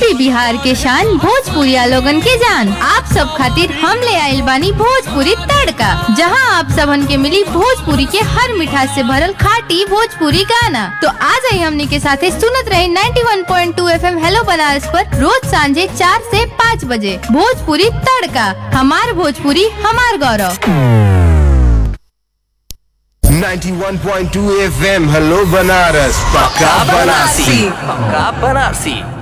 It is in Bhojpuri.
यूपी बिहार के शान भोजपुरिया लोगन के जान आप सब खातिर हम ले आइल बानी भोजपुरी तड़का जहां आप सबन के मिली भोजपुरी के हर मिठास से भरल खाटी भोजपुरी गाना तो आ जाई हमनी के साथे सुनत रहे 91.2 एफएम हेलो बनारस पर रोज सांझे चार से पाँच बजे भोजपुरी तड़का हमार भोजपुरी हमार गौरव 91.2 FM हेलो बनारस पक्का बनारसी पक्का बनारसी